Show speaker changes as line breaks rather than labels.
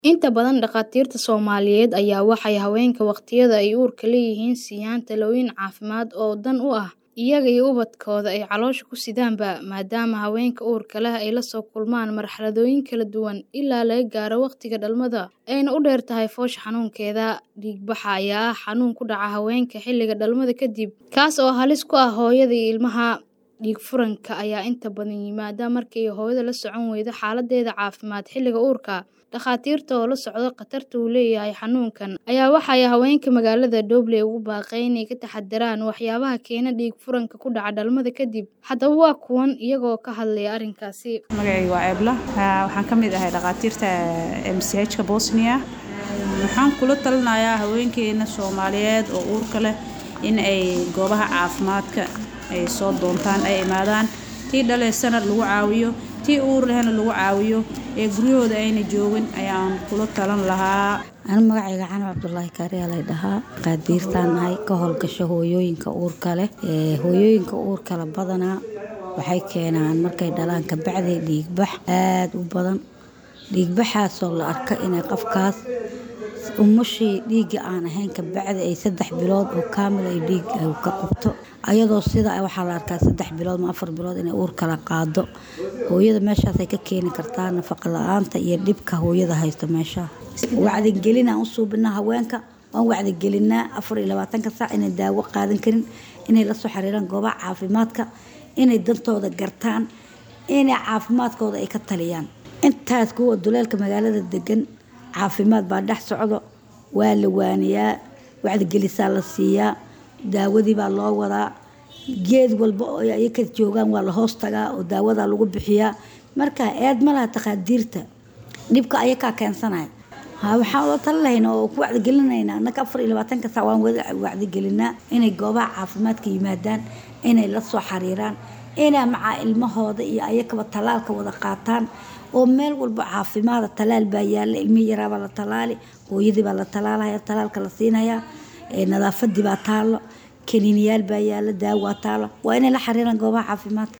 Inta badan dhakhaatiirta Soomaaliyeed ayaa waxay haweenka waqtiyada ay uurka leeyihiin siiyaan talooyin caafimaad oo dan u ah iyaga iyo ubadkooda ay caloosha ku sidaanba maadaama haweenka uurka leh ay la soo kulmaan marxaladooyin kala duwan ilaa laga gaaro waqtiga dhalmada ayna u dheer tahay foosha xanuunkeeda. Dhiigbaxa ayaa ah xanuun ku dhaca haweenka xilliga dhalmada kadib, kaas oo halis ku ah hooyada iyo ilmaha. Dhiig furanka ayaa inta badan yimaada markii ay hooyadu la socon waydo xaaladdeeda caafimaad xilliga uurka. Dhakhaatiirta oo la socda khatarta uu leeyahay xanuunkan ayaa waxay haweenka magaalada Dooble ugu baaqeen inay ka taxadaraan waxyaabaha keena dhiig furanka ku dhaca dhalmada kadib. Haddaba waa kuwan iyagoo ka hadlaya arrinkaasi.
Magacayga waa Eebla waxaan ka mid ahay dhakhaatiirta MCH-ka Bosnia waxaan kula talinayaa haweenkeena Soomaaliyeed oo uurka leh in ay goobaha caafimaadka ay soo doontaan ay imaadaan tii dhaleysana lagu caawiyo tii uur lehna lagu caawiyo ee guryahooda ayna joogin ayaan kula talan lahaa
aniga magacayga cano cabdulaahi kaariyaa lay dhahaa qaadiirtaan nahay ka howlgasho hooyooyinka uurka leh ee hooyooyinka uurka leh badanaa waxay keenaan markay dhalaan kabacdi dhiigbax aad u badan dhiigbaxaasoo la arka inay qofkaas umushii dhiigga aan ahayn kabacdi ay saddex bilood oo kaamil ay dhiig ka qubto ayadoo sida waxaa la arkaa saddex bilood ma afar bilood inay uur kala qaado hooyada meeshaasay ka keeni kartaa nafaqa la-aanta iyo dhibka hooyada haysto meesha wacdigelin aan u suubinaa haweenka waan wacdigelinaa afar iyo labaatanka saac inay daawo qaadan karin inay la soo xiriiraan goobaha caafimaadka inay dantooda gartaan inay caafimaadkooda ay ka taliyaan intaas kuwa duleelka magaalada degan caafimaad baa dhex socdo waa la waaniyaa wacdigelisaa la siiyaa daawadii baa loo wadaa geed walba oo ay ka joogaan waa la hoos tagaa oo daawadaa lagu bixiyaa marka eed ma laha takhaadiirta dhibka ayakaa keensanaya waxaan ula tali lahayna oo ku wacdigelinayna annaka afar iyo labaatanka saac waan wada wacdigelinaa inay goobaha caafimaadka yimaadaan inay la soo xiriiraan inay macaa ilmahooda iyo ayakaba talaalka wada qaataan oo meel walba caafimaada talaal baa yaalla ilmihii yaraabaa la talaali hooyadii baa la talaalaya talaalka la siinayaa nadaafadii baa taallo kaniiniyaal baa yaalla daawaa taallo waa inay la xiriiraan goobaha caafimaadka